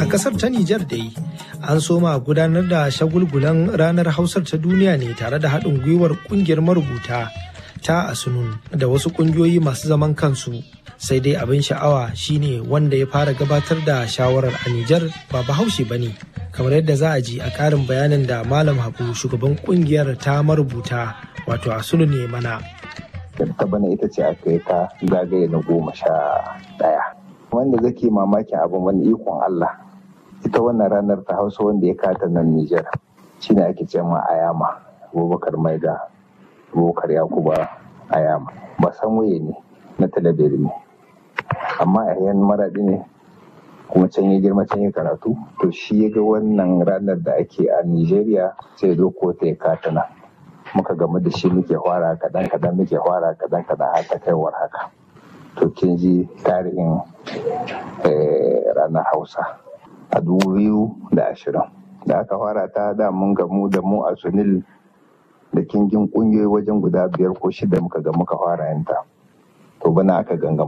kasar ta Nijar dai an soma gudanar da shagulgulan ranar Hausar ta duniya ne tare da haɗin gwiwar ƙungiyar marubuta ta Asunun da wasu ƙungiyoyi masu zaman kansu. Sai dai abin sha'awa shine wanda ya fara gabatar da shawarar a Nijar ba bahaushe ba ne. Kamar yadda za a ji a ƙarin bayanin da Malam Habu shugaban ƙungiyar ta marubuta wato Asunun ne mana. ta bana ita ce aka yi ta zagaye na goma sha ɗaya. Wanda zake mamakin abin wani ikon Allah. Ita wannan ranar ta hausa wanda ya kata nan Nijar shi ne ake ce ma Ayama, Abubakar Maida, Abubakar Yakuba Ayama. Ba san waye ne na talabiri ne. Amma a yan maraɗi ne kuma can ya girma can ya karatu to shi ya ga wannan ranar da ake a Nijeriya sai zo ko ta ya kata nan. muka gamu da shi muke fara kadan kadan muke fara kadan kadan har ta kaiwar haka to kin ji tarihin ranar hausa a dubu biyu da ashirin da aka fara ta da mun gamu da mu a sunil da kingin kungiyoyi wajen guda biyar ko shida muka ga muka fara yanta to bana aka ganga